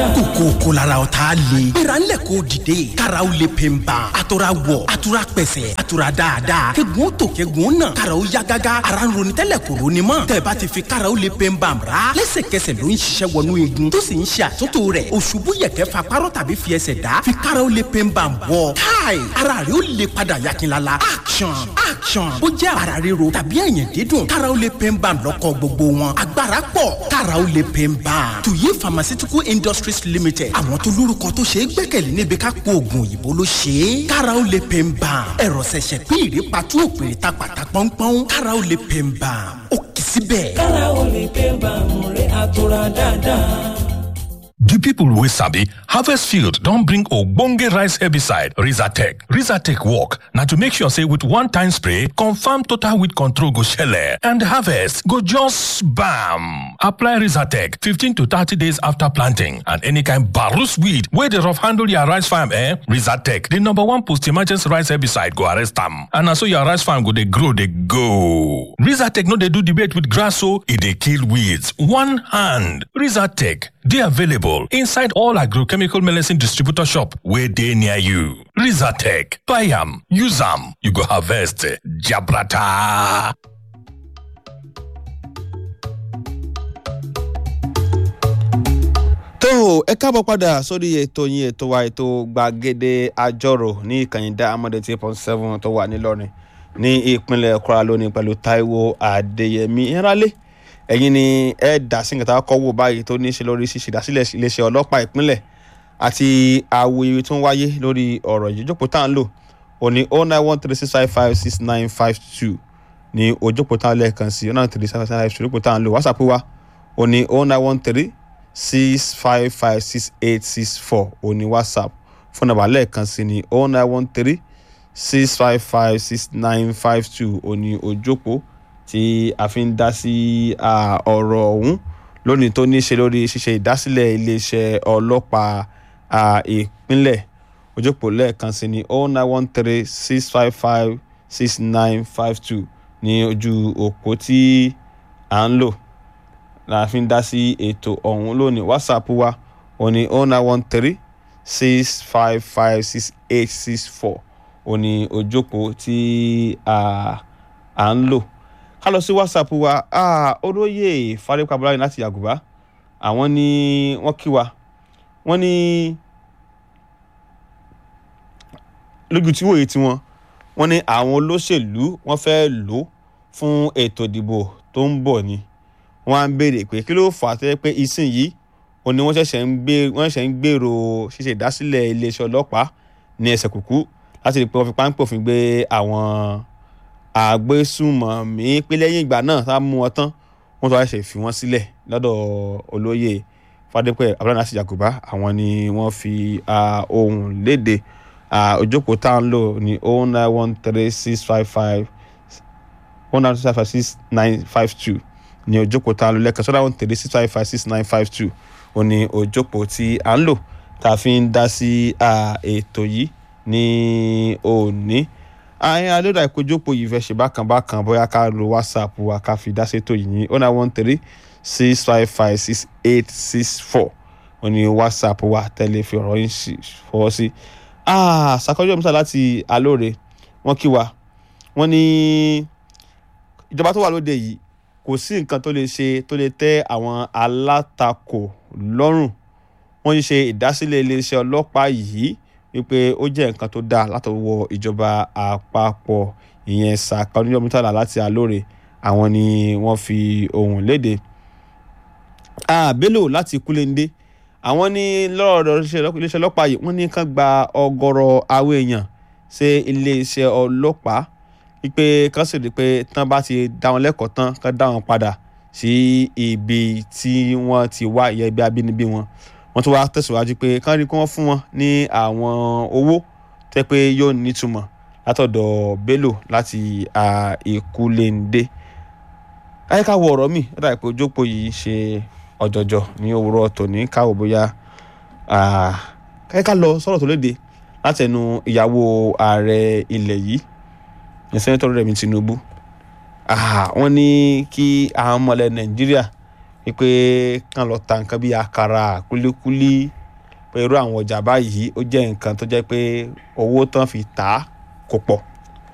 kòkòkò lára ọ̀tá le. gbéra ńlẹ̀ kó dìde. karaw le pe n ban. a tora wọ̀ a tora pẹ̀sẹ̀ a tora dáadáa. kegun tó kegun nà. karaw ya gágá. ara ń ronú tẹ́lẹ̀ kò ronú mọ́. tẹ̀bá ti fi karaw le pe n ban ra. lẹ́sẹ̀kẹsẹ̀ ló ń ṣiṣẹ́ wọnú igun. tó sì ń ṣe àtúntò rẹ̀. òṣùbù yẹ̀kẹ́ fa párọ̀ tàbí fi ẹsẹ̀ dá. fi karaw le pe n ban bọ̀. káì ara rẹ̀ ó le padà yakinlala. action action. ó jẹ́ ara ríro tàbí ẹ̀yìn dídùn. karaw le pe n ban lọ́kọ̀ gbogbo wọn. agbára pọ̀ karaw le pe n ban. tuyi pharmaceutical industries limited. àwọn tó lórúkọ tó ṣe é gbẹ́kẹ̀lé níbi ká po oògùn òyìnbó ló ṣe é. karaw le pe n ban. ẹ̀rọ ṣẹ̀ṣẹ̀ pín ìrèpàtú òpèrè ta pàtà pọ́npọ́n. karaw le pe n ban. ó kì í síbẹ̀. karaw le pe n ban mo rí àtúrà dáadáa. The people wey sabi harvest field don bring ogbonge rice herbicide Rizatec. Rizatec work na to make sure say with one time spray, confirm total weed control go shele and harvest go just bam. Apply Rizatec 15 to 30 days after planting and any kind barus weed wey dey rough handle your rice farm eh? Rizatec, the number one post-emergency rice herbicide go arrest am. And na so your rice farm go dey grow dey go. Rizatec no dey do debate with grass o, e dey kill weeds. One hand. Rizatec dey available inside all agrochemical medicine distributor shop wey dey near you. Rizatec, buy am, use am, you go harvest jabrata. tó o ẹ káàbọ̀ padà sórí ètò yín ètò wa ètò gbàgede àjọrò ní ìkànnì Diamond eight point seven tó wà nílọrin ní ìpínlẹ̀ Kwara lónìí pẹ̀lú Táíwò Adéyẹmí ìrálé ẹ̀yin ni ẹ dá sí nǹkan tá a kọ́ wò báyìí tó ní í ṣe lórí ṣíṣe ìdásílẹ̀ iléeṣẹ́ ọlọ́pàá ìpínlẹ̀ àti awuyewuye tó ń wáyé lórí ọ̀rọ̀ yìí jókòó tá à ń lò ó ní oh nine one three six five five six nine five two ní ojókòó tá à ń lẹ́ẹ̀kan sí oh nine three six five two jókòó tá à ń lò whatsapp wa ó ní oh nine one three six five five six eight six four ó ní whatsapp fún nàbà lẹ́ẹ̀kan sí ní oh nine one three six five five six nine five two ó ní ojókòó tí a fi ń dá sí ọ̀rọ̀ ọ̀hún lónìí tó ní í ṣe lórí ṣíṣe ìdásílẹ̀ iléeṣẹ́ ọlọ́pàá ìpínlẹ̀ ojókòó lẹ́ẹ̀kan sí ní oh nine one three six five five six nine five two ní ojú òpó tí à ń lò la fi ń dá sí ètò ọ̀hún lónìí whatsapp wa ò ní oh nine one three six five five six eight six four ò ní ojókòó tí à ń lò ká lọ sí whatsapp wa olóyè fárípà bọ́láyìn láti yàgùbá àwọn ni wọ́n kí wa wọ́n ní lójú tí wòye tiwọn wọ́n ní àwọn olóṣèlú wọ́n fẹ́ lò fún ètò ìdìbò tó ń bọ̀ ni wọ́n á ń béèrè pé kí ló fà á tẹ́ pé ìsìn yìí òun ni wọ́n ṣẹ̀ṣẹ̀ ń gbé wọ́n ṣẹ̀ṣẹ̀ ń gbèrò ṣíṣe ìdásílẹ̀ iléeṣẹ́ ọlọ́pàá ní ẹsẹ̀ kùkú láti rí i pé wọ́n fi páńpẹ́ òfin gbé àwọn àgbésùmọ̀mí pé lẹ́yìn ìgbà náà tá a mú wọn tán wọ́n tó wá ṣe fi wọ́n sílẹ̀ lọ́dọ̀ olóyè fadépẹ́ abúlé àti yakuba àwọn ni wọ́n fi ohun léde òjókòó tá à ń lò ní oh nine one three six five five one nine five six nine five two ní òjókòó tá à ń lò lẹ́ẹ̀kan sọ́dọ̀ one three six five five six nine five two ó ní òjókòó tí à ń lò tá a fi ń dá sí ètò yìí ní òní àyìn alódà ìkójópò yìí fẹ́ ṣe bákan bákan bóyá ká lo whatsapp wa ká fi dá sétò yìí ní oh nine one three six five five six eight six four ó ní whatsapp wa tẹ́lẹ̀ fi ọ̀rọ̀ yín fọwọ́ sí. sàkọ́jọ́ mísà láti alóore wọ́n kí wa wọ́n ní ìjọba tó wà lóde yìí kò sí nǹkan tó lè ṣe tó lè tẹ́ àwọn alátakò lọ́rùn wọ́n ń ṣe ìdásílẹ̀ iléeṣẹ́ ọlọ́pàá yìí wípé ó jẹ́ nǹkan tó dáa látọwọ́ ìjọba àpapọ̀ ìyẹn sàkà oníyọ̀mítàlá láti alóore àwọn ni wọ́n fi ohùn léde. Bello láti kúlẹ̀ndé àwọn ní lọ́rọ̀ iléeṣẹ́ ọlọ́pàá yìí wọ́n ní kán gba ọgọ́rọ̀ àwọn èèyàn ṣe iléeṣẹ́ ọlọ́pàá wípé kán sì rí i pé tán bá ti dá wọn lẹ́kọ̀ọ́ tán kán dá wọn padà sí ibi tí wọ́n ti wá ìyẹn ibi abínibí wọn wọ́n tún wá tẹ̀síwájú pé kán rí kí wọ́n fún wọn ní àwọn owó tẹ́ pé yóò nítumọ̀ látọ̀dọ̀ Bello láti Ìkúlẹ̀ǹdé. ayé ká wo ọ̀rọ̀ mi ó dàbí pé ojókòó yìí ṣe ọ̀jọ̀jọ̀ ní òwúrọ̀ tòní káwọ́ bóyá ayé ká lọ sọ̀rọ̀ tó léde látẹnu ìyàwó ààrẹ ilẹ̀ yìí ní sẹ́nẹ́tọ̀ Rẹ̀mí Tinubu wọ́n ní kí àwọn ọmọlẹ̀ Nàìjíríà wípé kàn lọ ta nǹkan bíi àkàrà kúlíkúlí pé irú àwọn ọjà báyìí ó jẹ́ nǹkan tó jẹ́ pé owó tán fi tà á kò pọ̀